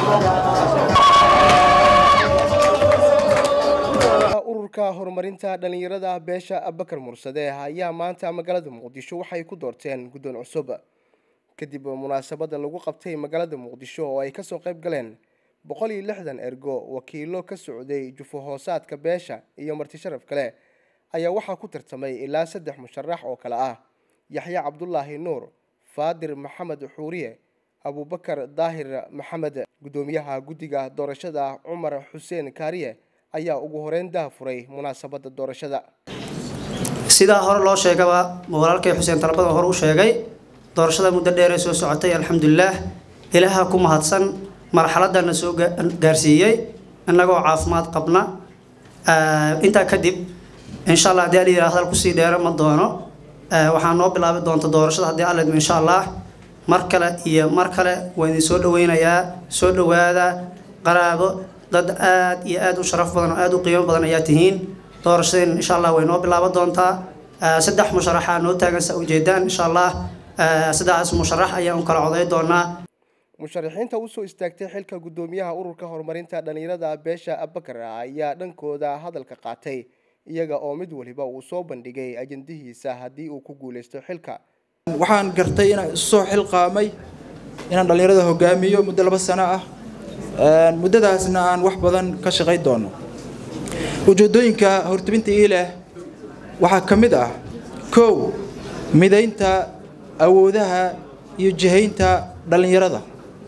ururka horumarinta dhalinyarada beesha abakar mursade ayaa maanta magaalada muqdisho waxay ku doorteen guddoon cusub kadib munaasabada lagu qabtay magaalada muqdisho oo ay kasoo qayb galeen boqol iyo lixdan ergo wakiilo ka socday jufo hoosaadka beesha iyo marti sharaf kale ayaa waxaa ku tartamay ilaa saddex musharax oo kale ah yaxya cabdulaahi nuur faadir maxamed xuuriye abubakar daahir maxamed guddoomiyaha guddiga doorashada cumar xuseen kaariye ayaa ugu horeyn dahafuray munaasabada doorashada sidaa hore loo sheegaba walaalkay xuseen talabada hore u sheegay doorashada muddo dheeree soo socotay alxamdulilaah ilaaha ku mahadsan marxaladana soo gaarsiiyey innagoo caafimaad qabna intaa kadib insha allah haddii alayidhaha hadal kusii dheera ma doono waxaa noo bilaabi doonta doorashada haddii alla idmo insha allah mar kale iyo mar kale waa idin soo dhaweynayaa soo dhawaada qaraabo dad aad iyo aad u sharaf badan oo aad u qiimo badan ayaa tihiin doorashadeen insha allah way noo bilaaban doontaa saddex musharaxaa noo taagan sa ujeedaan insha allah saddexdaas musharax ayaan u kala coday doonaa musharaxiinta usoo istaagtay xilka guddoomiyaha ururka horumarinta dhalinyarada beesha abakar ayaa dhankooda hadalka qaatay iyaga oo mid waliba uu soo bandhigay ajandihiisa haddii uu ku guuleysto xilka waxaan gartay inaan isu soo xilqaamay inaan dhallinyarada hogaamiyo muddo laba sano ah muddadaasna aan wax badan ka shaqayn doono ujeedooyinka hortubinta ii leh waxaa ka mid ah kow midaynta awoodaha iyo jihaynta dhallinyarada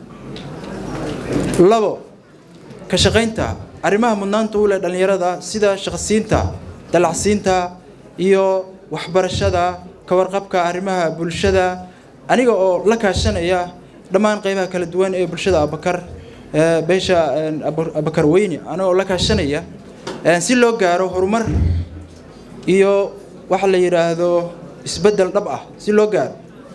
labo ka shaqaynta arrimaha mudnaanta u leh dhallinyarada sida shaqsiinta dalacsiinta iyo waxbarashada ka warqabka arrimaha bulshada aniga oo la kaashanaya dhammaan qaybaha kala duwan ee bulshada abakar beesha abakar weyne anigoo la kaashanaya si loo gaaro horumar iyo waxa la yidhaahdo isbeddel dhab ah si loo gaaro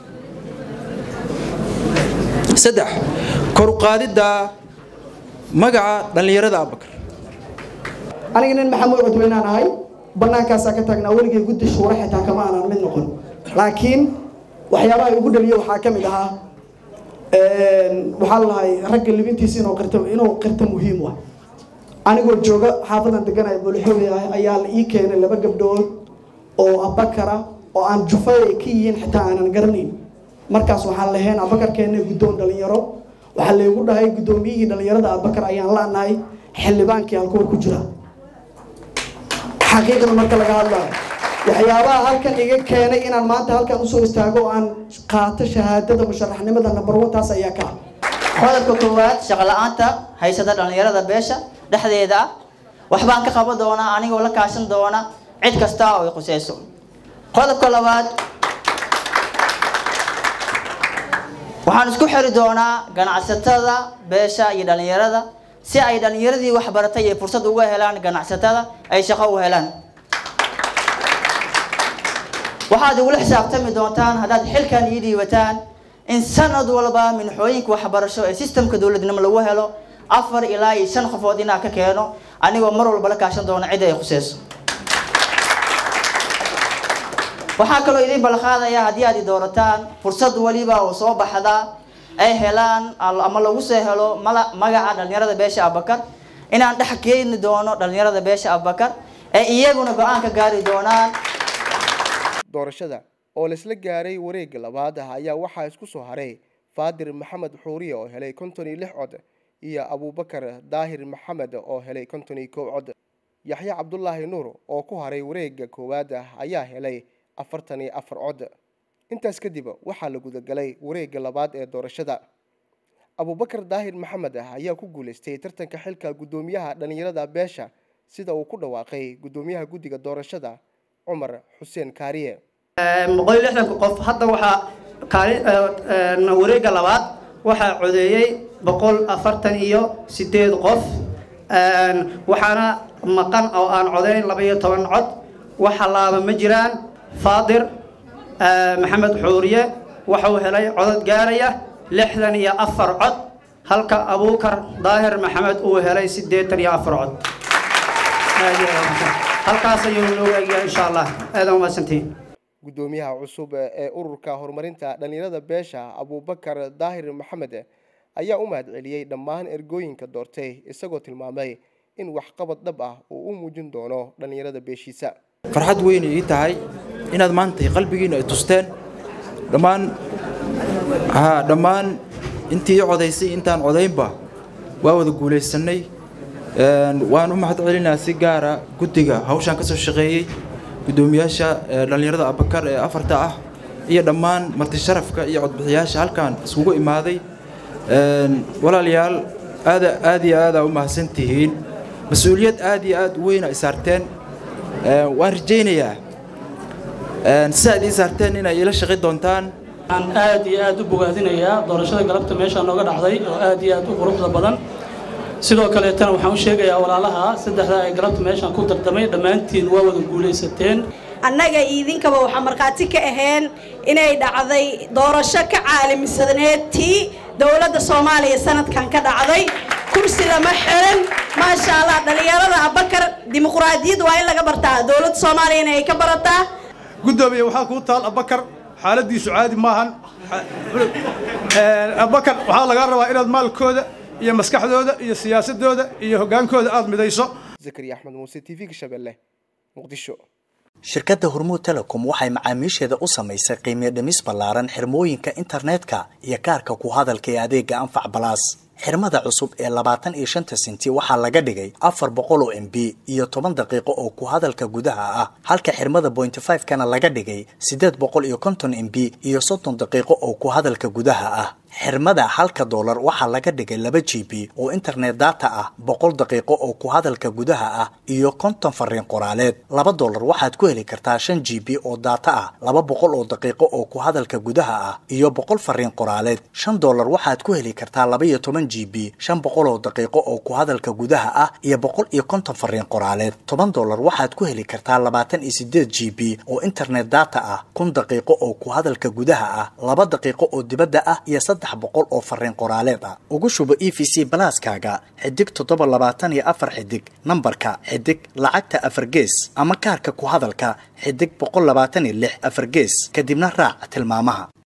saddex kor u qaadidda magaca dhallinyarada abakar aniga nin maxamuud cudweynaan ahay bannaankaasaa ka taagnaa weligay guddi shuura xitaa kama aanan mid noqon laakiin waxyaabaha ugu dhaliyo waxaa ka mid ahaa waxaa lalahay ragga libintiisa inuu qirto inuu qirto muhiim ah anigoo jooga xaafadan deganaya boolixooy ah ayaa la ii keenay laba gabdhood oo abakara oo aan jufay ay ka yihiin xitaa aanan garanayn markaas waxaan lahayn abakar keennay guddoon dhalinyaro waxaa laygu dhahay guddoomiyihii dhalinyarada abakar ayaan la'nahay xildhibaankii halkuwa ku jira xaqiiqda marka laga hadlayo waxyaabaha halkan iga keenay inaan maanta halkan usoo istaago oo aan qaato shahaadada musharaxnimada number one taas ayaa ka qodobka koowaad shaqo la-aanta haysata dhallinyarada beesha dhexdeeda ah waxbaan ka qaban doonaa anigoo la kaashan doona cid kasta oo ay quseyso qodobka labaad waxaan isku xiri doonaa ganacsatada beesha iyo dhallinyarada si ay dhallinyaradii waxbaratay ay fursad uga helaan ganacsatada ay shaqo u helaan waxaad igula xisaabtami doontaan haddaad xilkan ii dhiibataan in sanad walba minxooyinka waxbarasho ee sistamka dowladnimo lagu helo afar ilaa iyo shan qofood inaa ka keeno anigoo mar walba la kaashan doona cidda ay khuseyso waxaa kaloo idin balqaadaya haddii aad i doorataan fursad waliba oo soo baxda ay helaan ama lagu soo helo magaca dhallinyarada beesha abakar inaan dhex keeni doono dhallinyarada beesha abakar ee iyaguna go-aan ka gaari doonaan doorashada oo laisla gaaray wareegga labaad ah ayaa waxaa isku soo haray faadir maxamed xuuriye oo helay konton iyo lix cod iyo abubakar daahir maxamed oo helay konton iyo kow cod yaxya cabdulaahi nuur oo ku haray wareegga koowaad ah ayaa helay afartan iyo afar cod intaas kadib waxaa la gudagalay wareegga labaad ee doorashada abubakar daahir maxamed ah ayaa ku guuleystay tartanka xilka guddoomiyaha dhallinyarada beesha sida uu ku dhawaaqay guddoomiyaha guddiga doorashada cumar xuseen kaariye boqol iyo lixdanka qof hadda waxaa kaali wareegga labaad waxaa codeeyey boqol afartan iyo sideed qof waxaana maqan oo aan codeyn laba iyo toban cod waxa laaba ma jiraan faadir maxamed xuuriye waxuu helay codod gaaraya lixdan iyo afar cod halka abuukar daahir maxamed uu helay siddeetan iyo afar cod halkaas ayuu noogu egyahay insha allah aadan umahadsantihiin guddoomiyaha cusub ee ururka horumarinta dhalinyarada beesha abubakar daahir maxamed ayaa u mahad celiyey dhammaan ergooyinka doortay isagoo tilmaamay in waxqabad dhab ah uu u muujin doono dhallinyarada beeshiisa farxad weyn ii tahay inaad maanta qalbigiina ay tusteen dhammaan haa dhammaan intii ii codaysay intaan codaynba waa wada guulaysanay waan u mahad celinaa si gaara guddiga hawshaan ka soo shaqeeyey guddoomiyaasha dhallinyarada abakar ee afarta ah iyo dhammaan martisharafka iyo codbixiyaasha halkaan iskugu imaaday walaalayaal aada aad iyo aadaa u mahadsan tihiin mas-uuliyad aad iyo aad u weyna ay saarteen waan rajaynayaa si aad ii saarteen inay ila shaqi doontaan waxaan aad iyo aad u bogaadinayaa doorashada galabta meeshaa nooga dhacday oo aad iyo aad u quruxda badan sidoo kaleetana waxaan u sheegayaa walaalaha saddexda ay galabta meeshaan ku dardamay dhammaantiin waa wada guulaysateen annaga idinkaba waxaa markhaati ka aheen inay dhacday doorasho ka caalamisaneed tii dowladda soomaaliya sanadkan ka dhacday kursi lama xiran maasha allah dhallinyarada abakar dimuqraadiyad waa in laga bartaa dowladda soomaaliyana ay ka barataa guddoomiye waxaa kuu taal abakar xaaladiisu caadi maahan abakar waxaa lagaa rabaa inaad maalkooda iyo maskaxdooda iyo siyaasadooda iyo hoggaankooda aada midayso zakariya axmed muuse t v-ga shabeelle muqdisho shirkadda hormuud telecom waxay macaamiisheeda u samaysay qiimiyo dhimis ballaaran xirmooyinka internetka iyo kaarka ku hadalka ee adeega anfac balaas xirmada cusub ee labaatan iyo shanta senti waxaa laga dhigay afar boqol oo m b iyo toban daqiiqo oo ku hadalka gudaha ah halka xirmada bointy five kana laga dhigay siddeed boqol iyo konton m b iyo soddon daqiiqo oo ku hadalka gudaha ah xirmada halka doolar waxaa laga dhigay laba g b oo internet data ah boqol daqiiqo oo ku hadalka gudaha ah iyo konton fariin qoraaleed laba doolar waxaad ku heli kartaa shan g b oo data ah laba boqol oo daqiiqo oo ku hadalka gudaha ah iyo boqol fariin qoraaleed shan doolar waxaad ku heli kartaa laba iyo toban g b shan boqol oo daqiiqo oo ku hadalka gudaha ah iyo boqol iyo konton fariin qoraaleed toban doolar waxaad ku heli kartaa labaatan iyo sideed g b oo internet data ah kun daqiiqo oo ku hadalka gudaha ah laba daqiiqo oo dibadda ah iyo boqol oo fariin qoraaleed ah ugu shubo e v c balaaskaaga xidig toddoba labaatan iyo afar xidig nambarka xidig lacagta afar gees ama kaarka ku hadalka xidig boqol labaatan iyo lix afar gees kadibna raac tilmaamaha